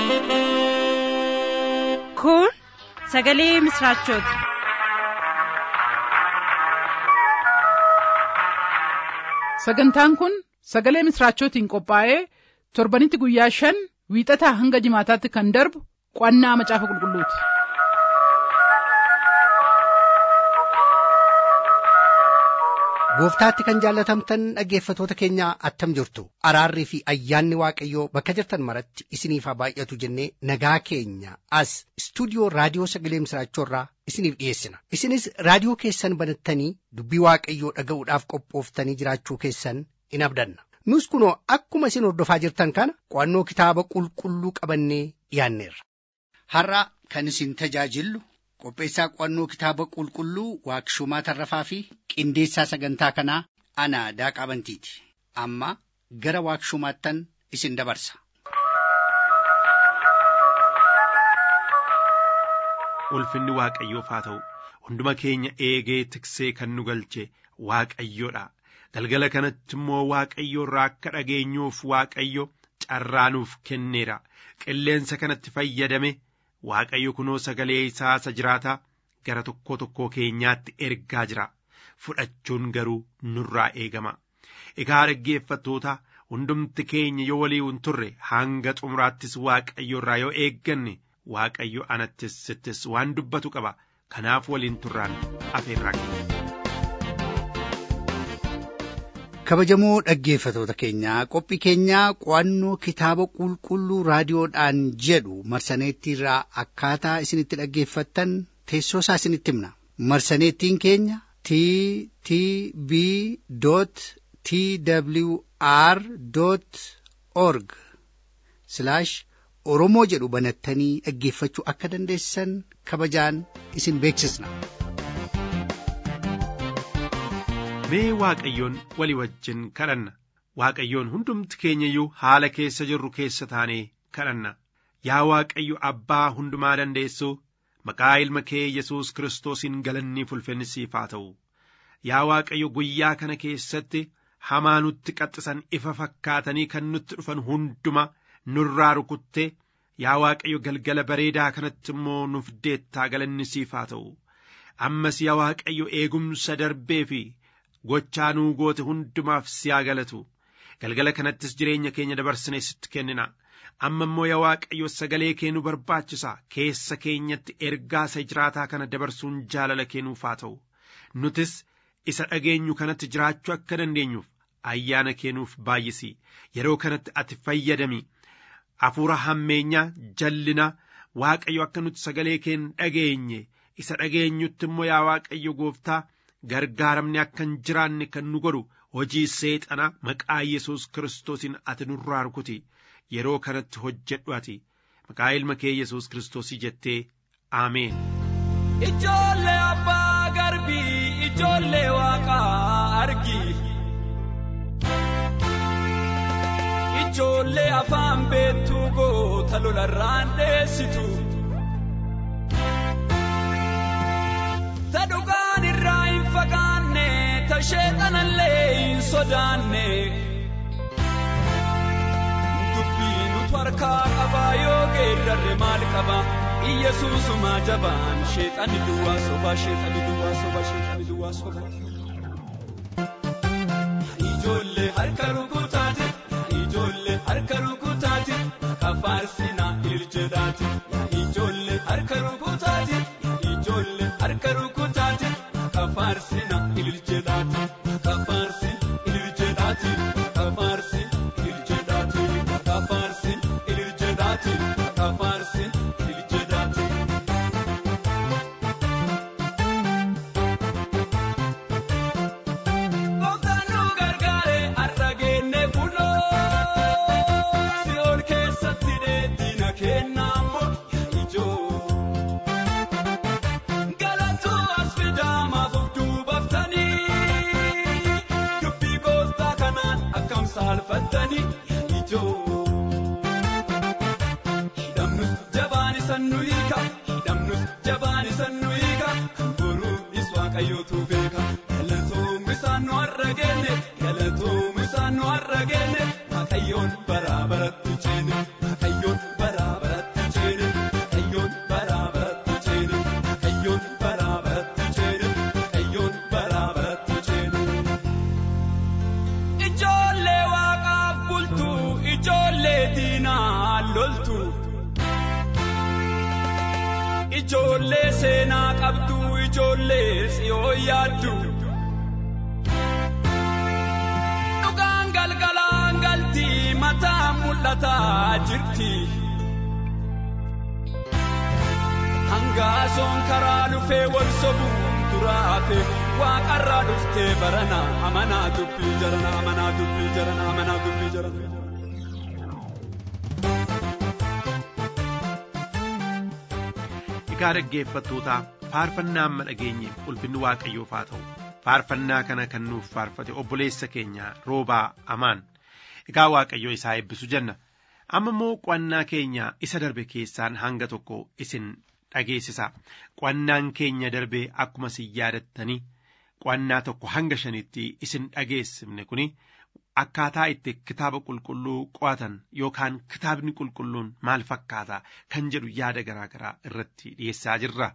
Kun sagalee misraachooti. Sagantaan kun sagalee misraachootiin qophaa'ee torbanitti guyyaa shan wiixataa hanga jimaataatti kan darbu qo'annaa macaafa qulqulluuti. Gooftaatti kan jaallatamtan dhaggeeffatoota keenya attam jirtu araarrii fi ayyaanni waaqayyoo bakka jirtan maratti isiniif haa baay'atu jennee nagaa keenya as istuudiyoo raadiyoo sagalee misraachoorraa isiniif dhiyeessina isinis raadiyoo keessan banattanii dubbii waaqayyoo dhaga'uudhaaf qophooftanii jiraachuu keessan in abdanna nus kunoo akkuma isin hordofaa jirtan kana qo'annoo kitaaba qulqulluu qabannee dhiyaanneerra. Har'a kan isin tajaajillu qopheessaa qo'annoo kitaaba qulqulluu waaqshumaa tarrafaa fi qindeessaa sagantaa kanaa ana daaqaa bantiiti amma gara waaqshumaattan isin dabarsa. Ulfinni Waaqayyoof haa ta'u hunduma keenya eegee tiksee kan nu galche Waaqayyoodha. Galgala kanatti immoo Waaqayyo irraa akka dhageenyuuf Waaqayyo carraa nuuf kenneera. Qilleensa kanatti fayyadame Waaqayyo kunoo sagalee isaa isa jiraataa gara tokko tokkoo keenyaatti ergaa jira. Fudhachuun garuu nurraa eegama. Egaa dhaggeeffattoota hundumti keenya yoo walii hin turre hanga xumuraattis Waaqayyo irraa yoo eegganne Waaqayyo anattis sittis waan dubbatu qaba. Kanaaf waliin turraan afeerraa kenna. Kabajamoo dhaggeeffatoota keenyaa qophii keenyaa qo'annoo kitaaba qulqulluu raadiyoodhaan jedhu marsaneettiirraa akkaataa isinitti dhaggeeffattan teessoo isaa isinitti himna. Marsaneettiin keenya t t b t w r org oromoo jedhu banattanii dhaggeeffachuu akka dandeessan kabajaan isin beeksisna. Mee Waaqayyoon walii wajjin kadhanna. Waaqayyoon hundumti keenya iyyuu haala keessa jirru keessa taanee kadhanna. Yaa Waaqayyo Abbaa hundumaa dandeessuu maqaa ilma kee Yesuus Kiristoosiin galanni ulfinni siif haa ta'u. Yaa Waaqayyo guyyaa kana keessatti hamaa nutti qaxxisan ifa fakkaatanii kan nutti dhufan hunduma nurraa rukuttee yaa Waaqayyo galgala bareedaa kanatti immoo nuuf deettaa galanni siif haa ta'u. Ammas yaa Waaqayyo eegumsa darbee fi gochaa nuu goote hundumaaf si haa galatu. Galgala kanattis jireenya keenya dabarsinee sitti kennina. Amma immoo yaa Waaqayyo sagalee kee nu barbaachisa. Keessa keenyatti ergaa isa jiraataa kana dabarsuun jaalala kee nuuf haa ta'u. Nutis isa dhageenyu kanatti jiraachuu akka dandeenyuuf ayyaana kee nuuf baay'isi. Yeroo kanatti ati fayyadami. Hafuura hammeenyaa jallina Waaqayyo akka nuti sagalee kee hin dhageenye isa dhageenyutti immoo yaa Waaqayyo gooftaa gargaaramni akka hin jiraanne kan nu godhu hojii seexana maqaa Yesuus Kiristoosiin ati nurraa rukuti yeroo kanatti hojjedhu ati maqaa ilma kee Yesuus Kiristoosii jettee Ameen. Ijoollee abbaa garbii ijoollee waaqaa argi. Ijoollee afaan beektuu goota lolarraan dheessitu. Ta dhugaan irraa hin fagaanne ta sheexanallee hin sodaanne. Dubbii nutu harkaa qabaa yoo geerrarre maal qaba? Iyyasuusuma jabaan sheexani duwwaa soba sheexani duwwaa soba sheexani duwwaa soba. Ijoollee harka rukutaati ijoollee harka rukutaati kafaarsinaa iljedhaati ijoollee harka rukutaati ijoollee harka rukutaati kafaarsinaa iljedhaati kafaarsi iljedhaati kafaarsi iljedhaati kafaarsi iljedhaati kafaarsi iljedhaati. Gooftaan nu gargaare har'a geenne buloo si'ool keessatti dheedina kennaa morya ijoo. Galatu as fidaamaaf of duubaftanii dubbii gooftaa kanaan akkam saalfattanii ijoo. Hidhamnus jabaan isan nu hiika hidhamnus jabaan isan nu hiika kan boruunis waaqayyootu beeka galatoom isaan nu har'a geenne galatoom isaan nu har'a geenne waaqayyoon bara baratti ceene waaqayyoon bara baratti. loltu ijoollee seenaa qabdu ijoollee siyoo yaaddu dhugaan galgalaan galti mataa mul'ataa jirti hangaasoon karaa dhufee wal sobuun duraate waaqarraa dhuftee barana amanaa dubbii jarana amanaa dubbii jarana amanaa dubbii jarana. Egaa dhaggeeffattootaa faarfannaa amma dhageenyeef ulfinni waaqayyoof haa ta'u faarfannaa kana kan nuuf faarfate obboleessa keenya roobaa amaan egaa waaqayyo isaa eebbisu jenna amma immoo qo'annaa keenya isa darbe keessaan hanga tokko isin dhageessisa qo'annaan keenya darbe akkuma isin yaadattanii qo'annaa tokko hanga shanitti isin dhageessifne kuni akkaataa itti kitaaba qulqulluu qo'atan yookaan kitaabni qulqulluun maal fakkaata kan jedhu yaada garaa garaa irratti dhiyeessaa jirra.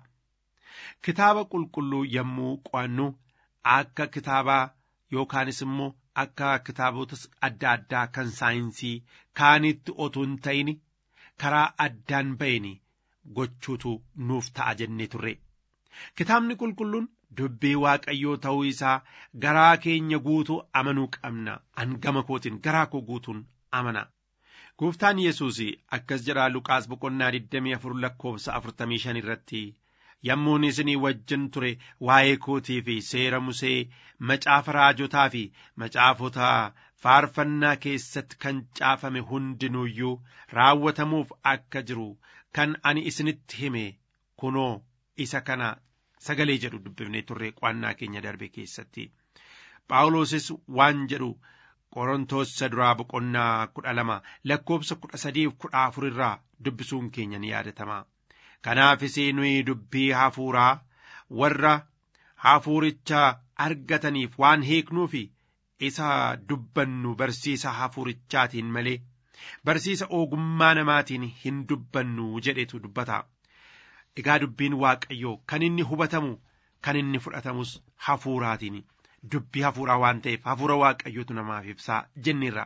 Kitaaba qulqulluu yommuu qo'annu akka kitaabaa yookaanis immoo akka kitaabota adda addaa kan saayinsii kaanitti otuu hin ta'in karaa addaan ba'een gochuutu nuuf ta'a jennee turre. Kitaabni qulqulluun dubbii waaqayyoo ta'uu isaa garaa keenya guutuu amanuu qabna hangama kootiin garaa koo guutuun amana. Gooftaan Yesuus akkas jedhaa Luqaas boqonnaa 24 lakkoofsa 45 irratti yommuun isinii wajjin ture waa'ee kootii fi seera Musee macaafa raajotaa fi macaafota faarfannaa keessatti kan caafame hundinuuyyuu raawwatamuuf akka jiru kan ani isinitti hime kunoo isa kana sagalee jedhu dubbifnee turre qo'annaa keenya darbe keessatti phaawulosis waan jedhu qorontoos duraa boqonnaa kudha lama lakkoofsa kudha sadiif kudha afur irraa dubbisuun keenya ni yaadatama kanaafis nuyi dubbii hafuuraa warra hafuuricha argataniif waan hiiknuufi isa dubbannu barsiisa hafuurichaatiin malee barsiisa ogummaa namaatiin hin dubbannu jedhetu dubbata. Egaa dubbiin waaqayyoo kan inni hubatamu kan inni fudhatamus hafuuraatiin dubbii hafuuraa waan ta'eef hafuura waaqayyootu namaaf ibsaa jenneerra.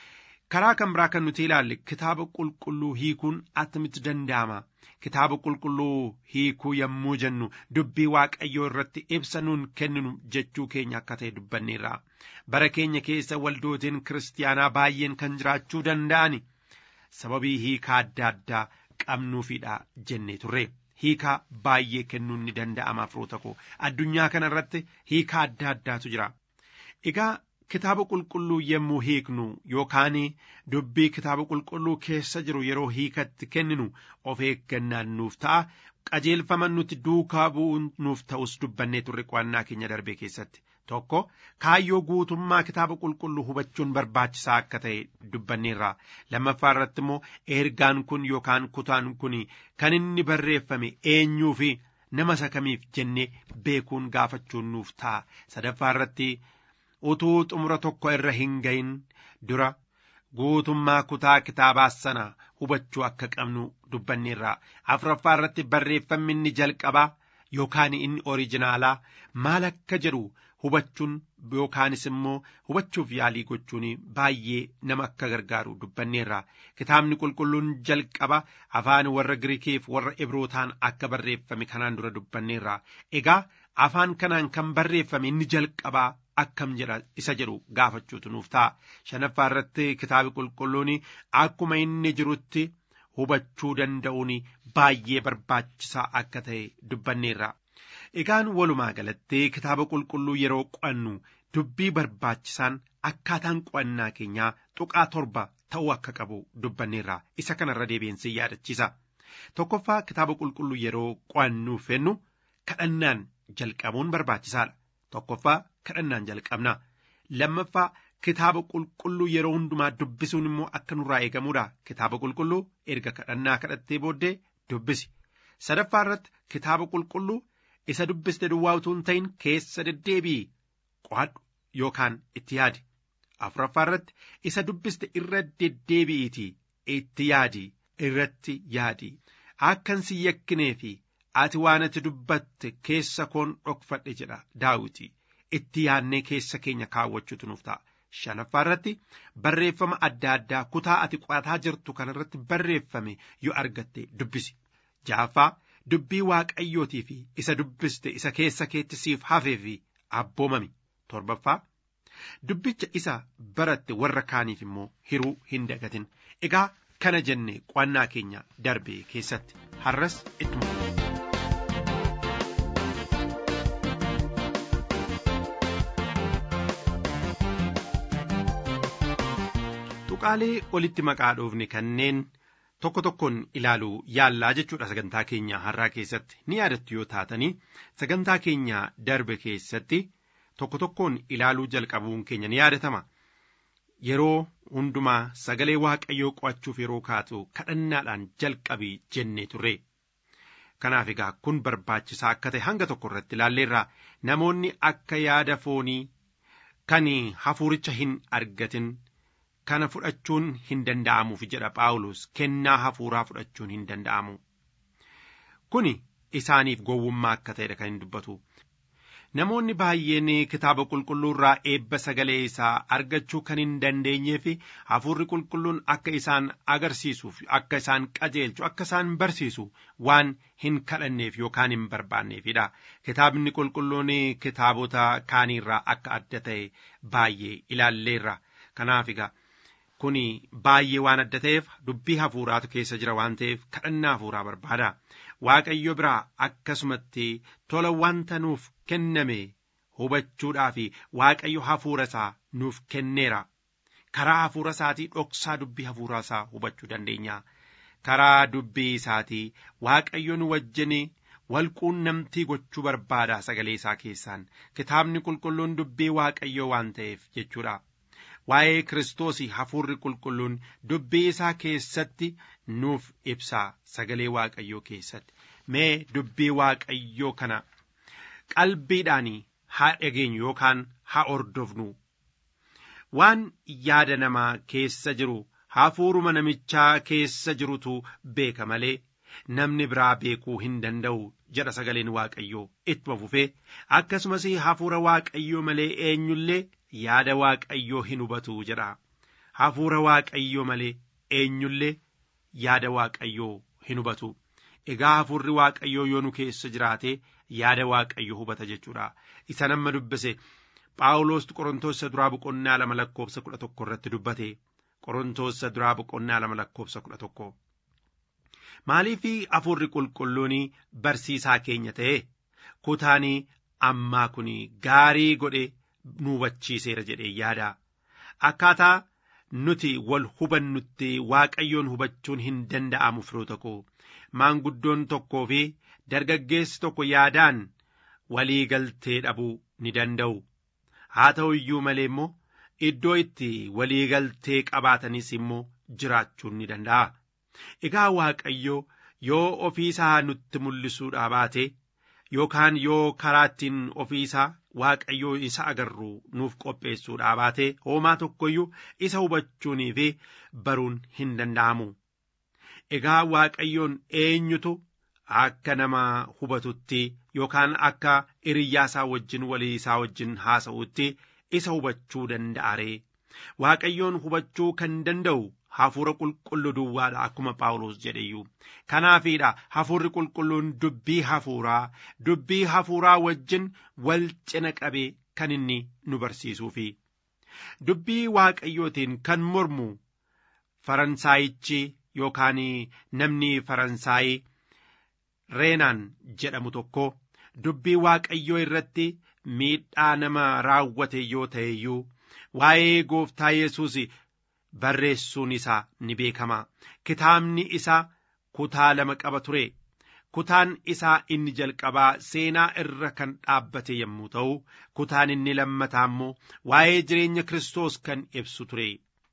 Karaa kan biraa kan nuti ilaalle kitaaba qulqulluu hiikuun attamitti danda'ama. Kitaaba qulqulluu hiikuu yommuu jennu dubbii waaqayyoo irratti ibsa nuun kenninu jechuu keenya akka ta'e dubbanneerra. Bara keenya keessa waldootiin kiristaanaa baay'een kan jiraachuu danda'ani sababii hiikaa adda addaa qabnuufidha jennee turre. hiikaa baay'ee kennuun ni danda'ama firoota koo addunyaa kana irratti hiikaa adda addaatu jira egaa kitaaba qulqulluu yommuu hiiknu yookaan dubbii kitaaba qulqulluu keessa jiru yeroo hiikatti kenninu of eeggannaan nuuf ta'a qajeelfama nuti duukaa bu'uun nuuf ta'us dubbannee turre qo'annaa keenya darbee keessatti tokko kaayyoo guutummaa kitaaba qulqulluu hubachuun barbaachisaa akka ta'e dubbanneerra lammaffaa irratti immoo ergaan kun yookaan kutaan kun kan inni barreeffame eenyuu fi nama isa kamiif jennee beekuun gaafachuun nuuf ta'a sadaffaa irratti utuu xumura tokko irra hin gahin dura guutummaa kutaa kitaabaa sana hubachuu akka qabnu dubbanneerra afuraffaa irratti barreeffamni inni jalqabaa yookaan inni oriijinaalaa maal akka jedhu hubachuun yookaanis immoo hubachuuf yaalii gochuun baay'ee nama akka gargaaru dubbanneerra kitaabni qulqulluun jalqaba afaan warra giriikiif warra ibrootaan akka barreeffame kanaan dura dubbanneerra egaa afaan kanaan kan barreeffame inni jalqabaa akkam jedha isa jedhu gaafachuutu nuuf ta'a shanaffaa irratti kitaabi qulqulluun akkuma inni jirutti hubachuu danda'uun baay'ee barbaachisaa akka ta'e dubbanneerra. Egaan walumaa galatti kitaaba qulqulluu yeroo qo'annu dubbii barbaachisaan akkaataan qo'annaa keenyaa tuqaa torba ta'uu akka qabu dubbanneerra isa kanarra deebiinsi yaadachiisa. Tokkoffaa kitaaba qulqulluu yeroo qo'annuu fennu kadhannaan jalqabuun barbaachisaadha. Tokkoffaa kadhannaan jalqabna. Lammaffaa kitaaba qulqulluu yeroo hundumaa dubbisuun immoo akka nurraa eegamuudha. Kitaaba qulqulluu erga kadhannaa kadhattee booddee dubbisi. Sadaffaa irratti kitaaba qulqulluu isa dubbiste duwwaa utuu hin ta'in keessa deddeebi'i qo'adhu yookaan itti yaadi. Afuraffaa irratti isa dubbiste irra deddeebi'iitii itti yaadi irratti yaadi. Akkan si yakkinee fi ati waan ati dubbatte keessa koon dhokfadhe jedha daawiti. Itti yaadnee keessa keenya kaawwachuutu nuuf ta'a. shanaffaa irratti barreeffama adda addaa kutaa ati qo'ataa jirtu kanarratti barreeffame yoo argatte dubbisi ja'affaa dubbii waaqayyootii fi isa dubbiste isa keessa keetti siif hafee fi abboomami torbaffaa dubbicha isa baratte warra kaaniif immoo hiruu hin dagatin egaa kana jenne qo'annaa keenya darbe keessatti har'as ittuma tuqaalee olitti maqaa dhoofne kanneen tokko tokkoon ilaaluu yaallaa jechuudha sagantaa keenya har'aa keessatti ni yaadattu yoo taatanii sagantaa keenya darbe keessatti tokko tokkoon ilaaluu jalqabuun keenya ni yaadatama yeroo hundumaa sagalee waaqayyoo qo'achuuf yeroo kaatu kadhannaadhaan jalqabii jennee turre kanaaf egaa kun barbaachisaa akka ta'e hanga tokko irratti ilaalleerraa namoonni akka yaada foonii kan hafuuricha hin argatin kana fudhachuun hin danda'amuuf jedha phaawulos kennaa hafuuraa fudhachuun hin danda'amu kuni isaaniif gowwummaa akka ta'edha kan hin dubbatu namoonni baay'een kitaaba qulqulluu irraa eebba sagalee isaa argachuu kan hin dandeenyee fi hafuurri qulqulluun akka isaan agarsiisuuf akka isaan qajeelchu akka isaan barsiisu waan hin kadhanneef yookaan hin barbaanneefidha kitaabni qulqulluun kitaabota kaaniirraa akka adda ta'e baay'ee ilaalleerra kanaaf egaa kun baay'ee waan adda ta'eef dubbii hafuuraatu keessa jira waan ta'eef kadhannaa hafuuraa barbaada waaqayyo biraa akkasumatti tola wanta nuuf kenname hubachuudhaa fi waaqayyo hafuura isaa nuuf kenneera karaa hafuura isaatii dhoksaa dubbii hafuura isaa hubachuu dandeenya karaa dubbii isaatii waaqayyo nu wajjin walquunnamtii gochuu barbaada sagalee isaa keessaan kitaabni qulqulluun dubbii waaqayyoo waan ta'eef jechuudha. waa'ee kiristoosii hafuurri qulqulluun dubbii isaa keessatti nuuf ibsaa sagalee waaqayyoo keessatti mee dubbii waaqayyoo kana qalbiidhaan haa dhageenyu yookaan haa ordofnu waan yaada namaa keessa jiru hafuuruma namichaa keessa jirutu beeka malee namni biraa beekuu hin danda'u jedha sagaleen waaqayyoo ittuma fufee akkasumas hafuura waaqayyoo malee eenyullee yaada waaqayyoo hin hubatu jedha hafuura waaqayyoo malee eenyullee yaada waaqayyoo hin hubatu egaa hafuurri waaqayyoo yoo nu keessa jiraate yaada waaqayyoo hubata jechuudha isa nama dubbise phaawulos qorontoos duraa boqonnaa lama lakkoofsa kudha tokko irratti dubbate qorontoos duraa boqonnaa lama lakkoofsa kudha tokko maaliif hafuurri qulqulluun barsiisaa keenya ta'e kutaanii ammaa kun gaarii godhe nu hubachiiseera jedhee yaada akkaataa nuti wal hubannutti waaqayyoon hubachuun hin danda'amu firoota koo maanguddoon tokkoo fi dargaggeessi tokko yaadaan walii galtee dhabuu ni danda'u haa ta'u iyyuu malee immoo iddoo itti walii galtee qabaatanis immoo jiraachuun ni danda'a egaa waaqayyo yoo ofiisaa nutti mul'isuudhaa baate yookaan yoo karaa ittiin ofiisaa waaqayyoo isa agarru nuuf qopheessuudhaa baate hoomaa tokkoyyuu isa hubachuunii fi baruun hin danda'amu. Egaa waaqayyoon eenyutu akka nama hubatutti yookaan akka hiriyyaa isaa wajjin walii isaa wajjin haasa'utti isa hubachuu danda'a ree. Waaqayyoon hubachuu kan danda'u hafuura qulqulluu duwwaadha akkuma Phaawulos jedheyyuu. Kanaafiidha hafuurri qulqulluun dubbii hafuuraa dubbii hafuuraa wajjin wal cina qabee kan inni nu barsiisuufi. Dubbii waaqayyootiin kan mormu Faransaayichi yookaan namni Faransaayii Reenaan jedhamu tokko dubbii waaqayyoo irratti miidhaa nama raawwate yoo ta'e iyyuu waa'ee gooftaa Yesuus barreessuun isaa ni beekama. Kitaabni isaa kutaa lama qaba ture. Kutaan isaa inni jalqabaa seenaa irra kan dhaabbate yommuu ta'u, kutaan inni lammataa immoo waa'ee jireenya Kiristoos kan ibsu ture.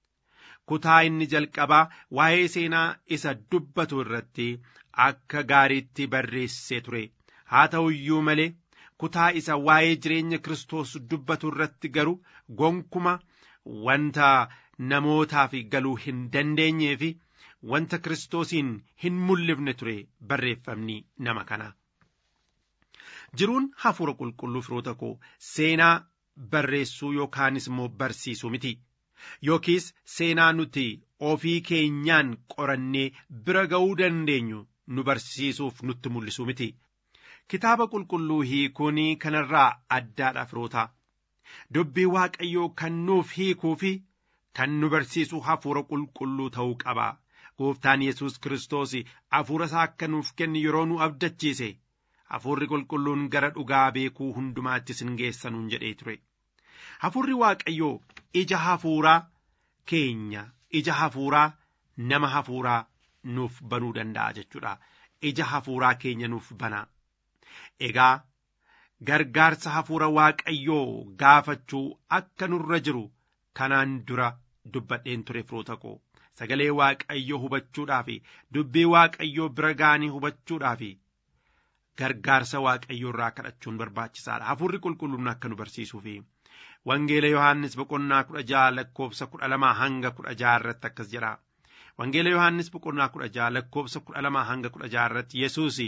Kutaa inni jalqabaa waa'ee seenaa isa dubbatu irratti akka gaariitti barreessee ture. Haa ta'u iyyuu malee kutaa isa waa'ee jireenya Kiristoos dubbatu irratti garuu gonkuma wanta namootaaf galuu hin dandeenyee fi wanta Kiristoosiin hin mul'ifne ture barreeffamni nama kana. Jiruun hafuura qulqulluu firoota koo seenaa barreessuu yookaanis immoo barsiisuu miti yookiis seenaa nuti ofii keenyaan qorannee bira ga'uu dandeenyu nu barsiisuuf nutti mul'isuu miti kitaaba qulqulluu hiikuun kanarraa addaadha firoota dubbii waaqayyoo kan nuuf hiikuu fi kan nu barsiisu hafuura qulqulluu ta'uu qaba gooftaan yesus kiristoos hafuura isaa akka nuuf kennu yeroo nu abdachiise hafuurri qulqulluun gara dhugaa beekuu hundumaatti isin geessanuun jedhee ture hafuurri waaqayyoo ija hafuuraa keenya ija hafuuraa nama hafuuraa nuuf banuu danda'a jechuudha ija hafuuraa keenya nuuf bana egaa gargaarsa hafuura waaqayyoo gaafachuu akka nurra jiru kanaan dura dubbadheen ture firoota koo sagalee waaqayyoo hubachuudhaaf dubbii waaqayyoo bira ga'anii hubachuudhaaf gargaarsa waaqayyoo irraa kadhachuun barbaachisaadha hafuurri qulqulluun akka nu barsiisuuf wangeela yohaannis boqonnaa kudha jaha lakkoofsa kudha lamaa hanga kudha jaha irratti akkas jedha wangeela yohaannis boqonnaa kudha jaha lakkoofsa kudha lamaa hanga kudha jaha irratti yesuus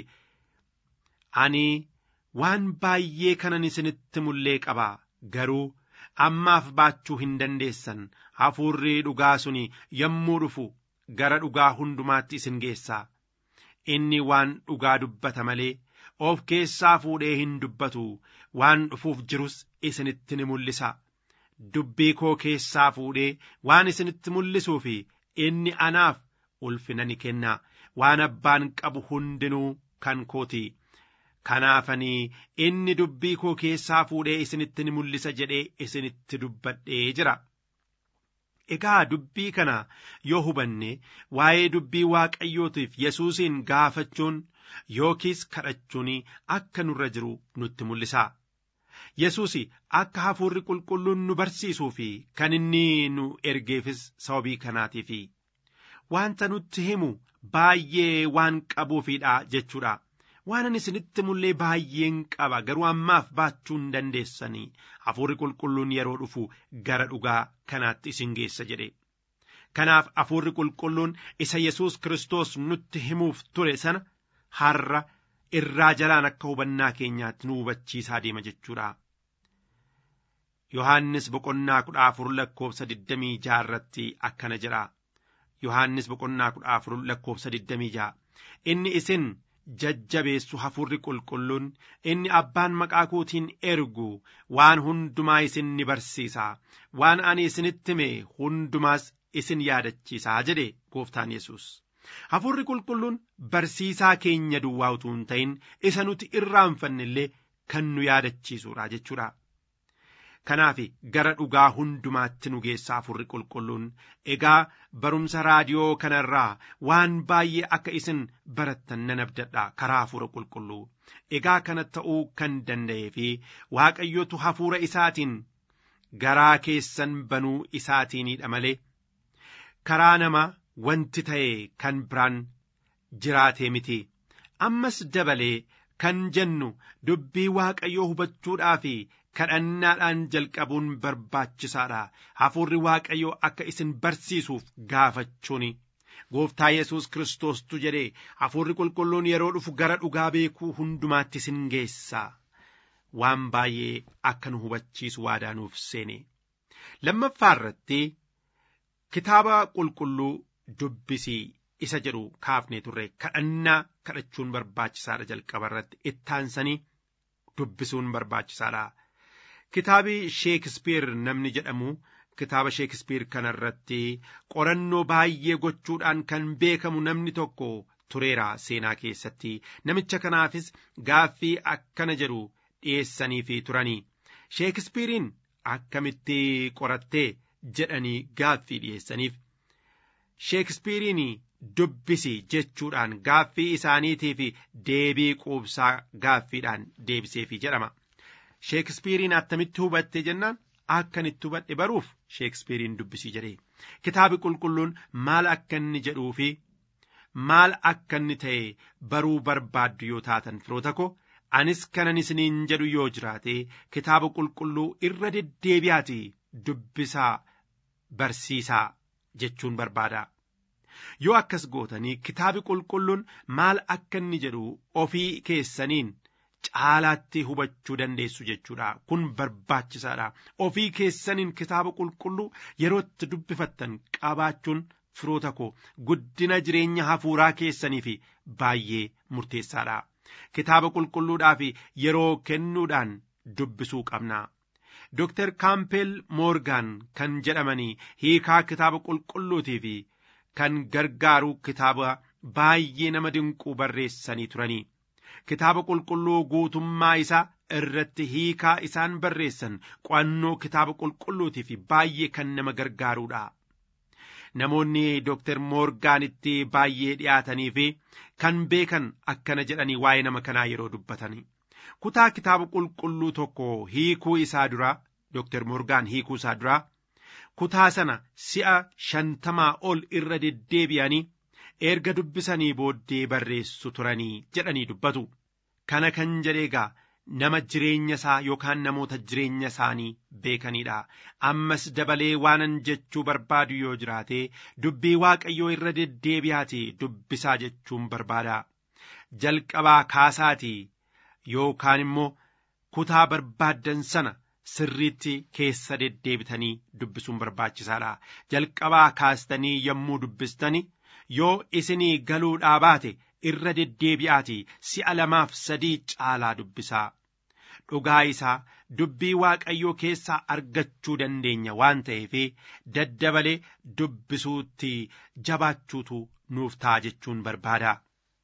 ani waan baay'ee kanan isinitti mullee qaba garuu ammaaf baachuu hin dandeessan hafuurri dhugaa suni yommuu dhufu gara dhugaa hundumaatti isin geessaa inni waan dhugaa dubbata malee of keessaa fuudhee hin dubbatu waan dhufuuf jirus isinitti ni mul'isa dubbii koo keessaa fuudhee waan isinitti mul'isuu fi inni anaaf ulfina ni kenna waan abbaan qabu hundinuu kan kooti kanaafanii inni dubbii koo keessaa fuudhee isinitti ni mul'isa jedhee isinitti dubbadhee jira. Egaa dubbii kana yoo hubanne waa'ee dubbii waaqayyootiif Yesuusiin gaafachuun yookiis kadhachuun akka nurra jiru nutti mul'isa. Yesuus akka hafuurri qulqulluun nu barsiisuu fi kan inni nu ergeefis sababii kanaatiif wanta nutti himu baay'ee waan qabuufidha jechuudha. waan ani isinitti mullee baay'een qaba garuu ammaaf baachuu hin dandeessanii hafuurri qulqulluun yeroo dhufu gara dhugaa kanaatti isin geessa jedhe kanaaf hafuurri qulqulluun isa yesus kiristoos nutti himuuf ture sana har'a irraa jalaan akka hubannaa keenyaatti nu hubachiisaa deema jechuudha. Yohaannis boqonnaa kudha afur lakkoofsa digdamii jaha irratti akkana jedha. Yohaannis boqonnaa kudha afur lakkoofsa digdamii jaha. Inni isin jajjabeessu hafuurri qulqulluun inni abbaan maqaa kootiin ergu waan hundumaa isin ni barsiisa waan ani isinitti hime hundumaas isin yaadachiisa jedhe gooftaan yesus hafuurri qulqulluun barsiisaa keenya duwwaa utuu hin ta'in isa nuti irraanfanne illee kan nu yaadachiisuudha jechuudha. kanaaf gara dhugaa hundumaatti nu geessa hafuurri qulqulluun egaa barumsa raadiyoo kanarraa waan baay'ee akka isin barattan nan abdadha karaa hafuura qulqulluu egaa kana ta'uu kan danda'ee fi waaqayyotu hafuura isaatiin garaa keessan banuu isaatiinidha malee karaa nama wanti ta'e kan biraan jiraatee miti ammas dabalee kan jennu dubbii waaqayyoo hubachuudhaaf kadhannaadhaan jalqabuun barbaachisaadha hafuurri waaqayyoo akka isin barsiisuuf gaafachuuni gooftaa yesus kiristoostu jedhe hafuurri qulqulluun yeroo dhufu gara dhugaa beekuu hundumaatti isin geessa waan baay'ee akka nu hubachiisu waadaa nuuf seene lammaffaa irratti kitaaba qulqulluu dubbisii isa jedhu kaafnee turre kadhannaa kadhachuun barbaachisaadha jalqaba irratti ittaansanii dubbisuun barbaachisaadha. Kitaabi Sheekispiir namni jedhamu kitaaba Sheekispiir kanarratti qorannoo baay'ee gochuudhaan kan beekamu namni tokko tureera seenaa keessatti namicha kanaafis gaaffii akkana jedhu dhiyeessaniifi turanii Sheekispiiriin akkamitti qorattee jedhanii gaaffii dhiyeessaniif Sheekispiiriin dubbisi jechuudhaan gaaffii isaaniitiif deebii quubsaa gaaffiidhaan deebiseefi jedhama. Sheekispiiriin attamitti hubatte jennaan akkan itti hubadhe baruuf Sheekispiiriin dubbisii jedhee kitaabi qulqulluun maal akka inni jedhuu fi maal akka inni ta'e baruu barbaaddu yoo taatan firoota ko anis kanan isiniin jedhu yoo jiraate kitaaba qulqulluu irra deddeebi'aati dubbisaa barsiisaa jechuun barbaada. Yoo akkas gootanii kitaabi qulqulluun maal akka inni jedhu ofii keessaniin caalaatti hubachuu dandeessu jechuudha kun barbaachisaadha ofii keessaniin kitaaba qulqulluu yerootti dubbifattan qabaachuun firoota koo guddina jireenya hafuuraa keessanii fi baay'ee murteessaadha kitaaba qulqulluudhaaf yeroo kennuudhaan dubbisuu qabna. Dr. Kaampeel Moorgaan kan jedhamanii hiikaa kitaaba qulqulluutii fi kan gargaaru kitaaba baay'ee nama dinquu barreessanii turanii. Kitaaba qulqulluu guutummaa isaa irratti hiikaa isaan barreessan qo'annoo kitaaba qulqulluutii fi baay'ee kan nama gargaarudha. Namoonni Dr. Moorgaanitti baay'ee dhiyaatanii fi kan beekan akkana jedhanii waa'ee nama kanaa yeroo dubbatanii. kutaa kitaaba qulqulluu tokko hiikuu isaa dura Dr. Morgaan hiikuu isaa dura kutaa sana si'a shantamaa ol irra deddeebi'anii erga dubbisanii booddee barreessu turanii jedhanii dubbatu. Kana kan jedhe egaa nama jireenya isaa yookaan namoota jireenya isaanii beekanidha. Ammas dabalee waanan jechuu barbaadu yoo jiraate dubbii waaqayyoo irra deddeebi'aati dubbisaa jechuun barbaada. Jalqabaa kaasaatii yookaan immoo kutaa barbaaddan sana sirriitti keessa deddeebitanii dubbisuun barbaachisaadha. Jalqabaa kaastanii yommuu dubbistani yoo isinii galuudhaa baate irra deddeebi'aati si'a lamaaf sadii caalaa dubbisaa. Dhugaa isaa dubbii waaqayyoo keessaa argachuu dandeenya waan ta'eef daddabalee dubbisuutti jabaachuutu nuuf ta'a jechuun barbaada.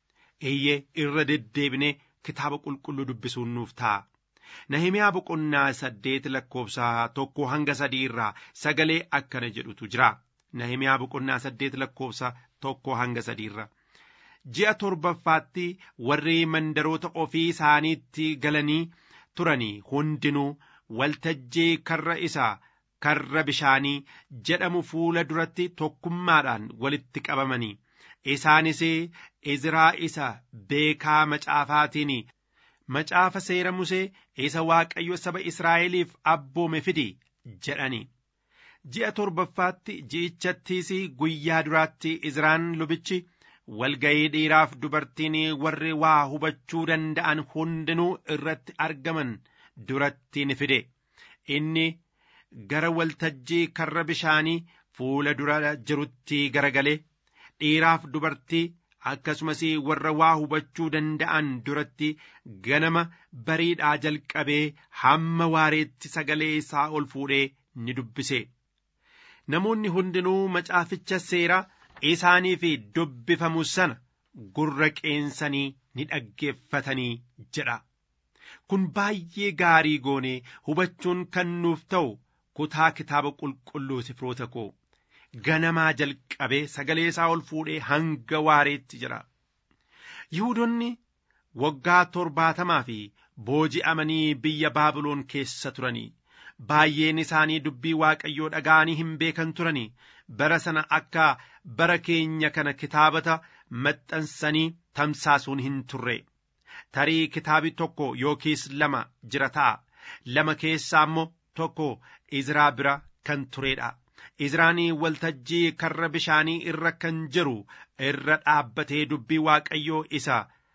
Eeyyee irra deddeebinee kitaaba qulqulluu dubbisuun nuuf ta'a. Nahimiyaa boqonnaa saddeet lakkoofsa tokko hanga sadii irraa sagalee akkana jedhutu jira. Nahimiyaa boqonnaa saddeet lakkoofsa tokko hanga sadii irra. Ji'a torbaffaatti warri mandaroota ofii isaaniitti galanii turanii hundinuu waltajjii karra isaa karra bishaanii jedhamu fuula duratti tokkummaadhaan walitti qabamanii. Isaanis Izraa isa beekaa macaafaatiin macaafa seera Musee isa Waaqayyo saba Israa'eliif abboome fidi jedhani. Ji'a torbaffaatti ji'ichattiis guyyaa duraatti Izraan lubichi walga'ii dhiiraaf dubartiin warri waa hubachuu danda'an hundinuu irratti argaman duratti ni fide. Inni gara waltajjii karra bishaanii fuula dura jirutti garagalee dhiiraaf dubartii akkasumas warra waa hubachuu danda'an duratti ganama bariidhaa jalqabee hamma waareetti sagalee isaa ol fuudhee ni dubbise. Namoonni hundinuu macaaficha seeraa isaaniif dubbifamu sana gurra qeensanii ni dhaggeeffatanii jedha. Kun baay'ee gaarii goonee hubachuun kan nuuf ta'u kutaa kitaaba qulqulluu firoota koo. ganamaa jalqabee sagalee isaa ol fuudhee hanga waareetti jira. Yihudoonni waggaa torbaatamaa fi booji'amanii biyya Baabiloon keessa turanii baay'een isaanii dubbii Waaqayyoo dhaga'anii hin beekan turanii bara sana akka bara keenya kana kitaabata maxxansanii tamsaasuun hin turre. Tarii kitaabi tokko yookiis lama jira ta'a. Lama keessaa immoo tokko Izraa bira kan turedha. Izraanii waltajjii karra bishaanii irra kan jiru irra dhaabbatee dubbii waaqayyoo isa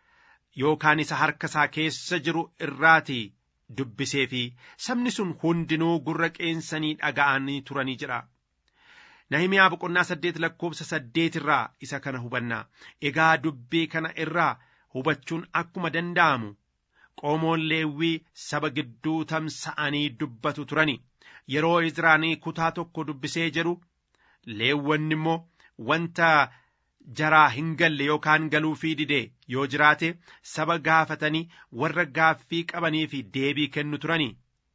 yookaan isa harka isaa keessa jiru irraati dubbisee fi sabni sun hundinuu gurra qeensanii dhaga'anii turanii jira. Nahimiyaa boqonnaa saddeet lakkoofsa saddeet irraa isa kana hubanna. Egaa dubbii kana irraa hubachuun akkuma danda'amu qomoon leewwii saba gidduu tamsa'anii dubbatu turani. yeroo Izraanii kutaa tokko dubbisee jedhu leewwanni immoo wanta jaraa hin galle yookaan galuufii dide yoo jiraate saba gaafatanii warra gaaffii qabanii fi deebii kennu turani.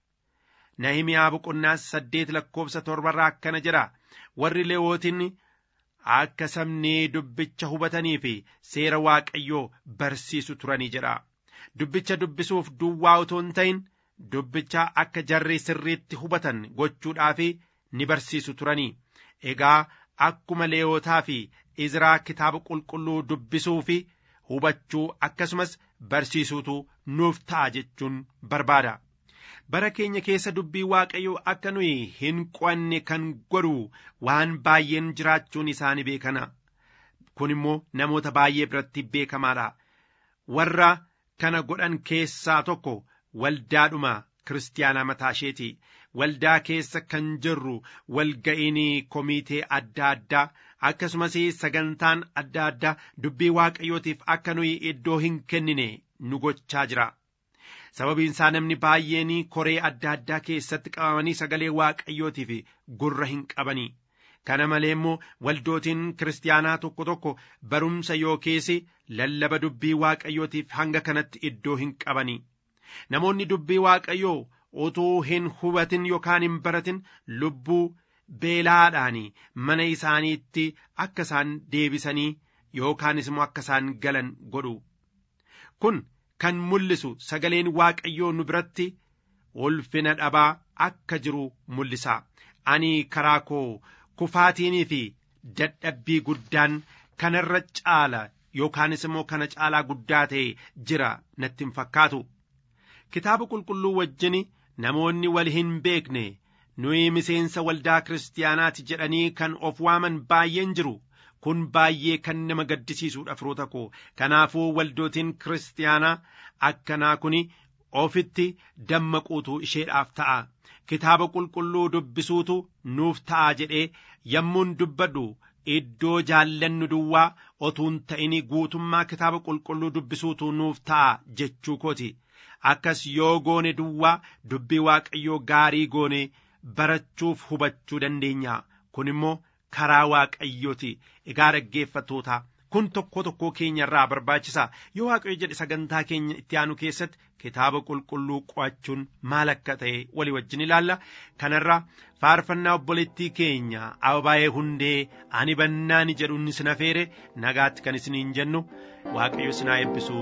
Nahimiyaa boqonnaa saddeet lakkoofsa torbarraa akkana jedha warri leewwotiin akka sabni dubbicha hubatanii fi seera waaqayyoo barsiisu turanii jedha. Dubbicha dubbisuuf duwwaa otoo hin ta'in dubbicha akka jarri sirriitti hubatan gochuudhaaf ni barsiisu turanii egaa akkuma leewotaa fi izraa kitaaba qulqulluu dubbisuu fi hubachuu akkasumas barsiisuutu nuuf ta'a jechuun barbaada. Bara keenya keessa dubbii waaqayyoo akka nuyi hin qo'anne kan godhu waan baay'een jiraachuun isaanii beekana. Kun immoo namoota baay'ee biratti beekamaadha. Warra kana godhan keessaa tokko waldaadhuma kiristaanaa mataa isheeti waldaa keessa kan jirru walga'iin komiitee adda addaa akkasumas sagantaan adda addaa dubbii waaqayyootiif akka nuyi iddoo hin kennine nu gochaa jira sababiin isaa namni baay'een koree adda addaa keessatti qabamanii sagalee waaqayyootiif gurra hin qabanii kana malee immoo waldootiin kiristaanaa tokko tokko barumsa yookiis lallaba dubbii waaqayyootiif hanga kanatti iddoo hin qabanii namoonni dubbii waaqayyoo utuu hin hubatin yookaan hin baratin lubbuu beelaadhaan mana isaaniitti akka isaan deebisanii yookaanis immoo akka isaan galan godhu kun kan mul'isu sagaleen waaqayyoo nu biratti ulfina dhabaa akka jiru mul'isa ani karaa koo kufaatiinii fi dadhabbii guddaan kanarra caala yookaanis immoo kana caalaa guddaa ta'e jira natti hin fakkaatu kitaaba qulqulluu wajjin namoonni wal hin beekne nuyi miseensa waldaa kiristaanaati jedhanii kan of waaman baay'een jiru kun baay'ee kan nama gaddisiisuudha firoota koo kanaafuu waldootiin kiristaanaa akkanaa kun ofitti dammaquutu isheedhaaf ta'a kitaaba qulqulluu dubbisuutu nuuf ta'a jedhee yommuun dubbadhu iddoo jaallannu duwwaa otuun ta'ini guutummaa kitaaba qulqulluu dubbisuutu nuuf ta'a jechuu kooti akkas yoo goone duwwaa dubbii waaqayyoo gaarii goone barachuuf hubachuu dandeenya kun immoo karaa waaqayyooti egaa dhaggeeffattoota kun tokko tokkoo keenya irraa barbaachisa yoo waaqayyo jedhe sagantaa keenya itti aanu keessatti kitaaba qulqulluu qo'achuun maal akka ta'e walii wajjin ilaalla kanarra faarfannaa obboleettii keenya ababaayee hundee ani bannaani jedhu inni sin afeere nagaatti kan isiniin jennu waaqayyo sinaa eebbisu.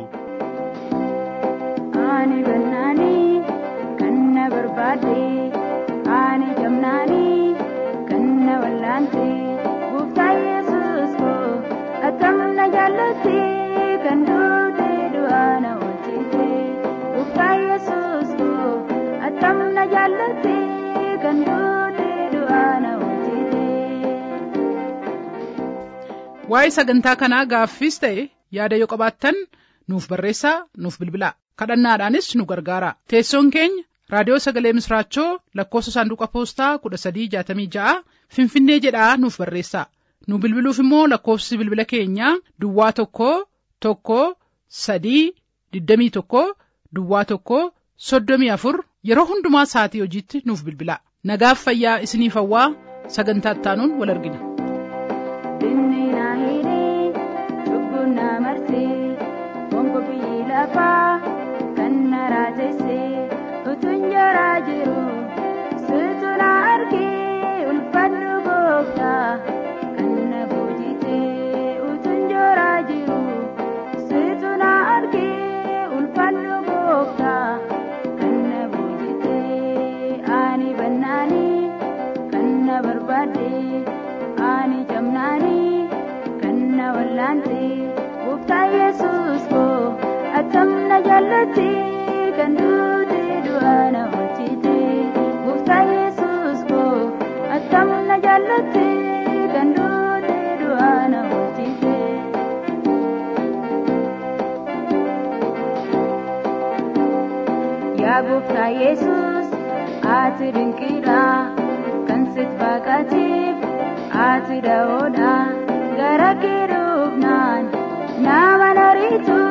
Ani bannaanii kan na barbaade ani jamnaanii kan na wallaante gooftaa yesus koo akkam na jaallate kan duute du'aa na oolchite gooftaa yesus koo akkam na jaallate kan duute du'aa na oolchite. Waa'ee sagantaa kanaa gaaffiis ta'e yaada yoo qabaattan nuuf barreessaa nuuf bilbilaa kadhannaadhaanis nu gargaara teessoon keenya raadiyoo sagalee misraachoo lakkoofsa saanduqa poostaa kudha sadii jaatamii ja'a finfinnee jedhaa nuuf barreessaa nu bilbiluuf immoo lakkoofsi bilbila keenyaa duwwaa tokko tokko sadii digdamii tokko duwwaa tokko soddomii afur yeroo hundumaa sa'atii hojiitti nuuf bilbilaa nagaaf fayyaa isiniif hawwaa sagantaa ittaanuun wal argina. Dinni na hidhee cubbuun na marsee bongo biyyi lafaa kan na raajessee utuun jaraa jiru situ na argee ulfannu gooftaa kan na boojitee utuun jaraa jiru situ na argee ulfannu gooftaa kan na boojitee ani bannaanii kan na barbaadee. ani jamnaanii kan na wallaante gooftaa yesus koo akkam na jaallate kan duute du'aa na oolchite gooftaa yesus koo akkam na jaallate kan duute du'aa na oolchite. Yaa gooftaa yesus ati dinqiidha kan sit baqateef. ati daoodha gara kee dhufnaan nama nariitu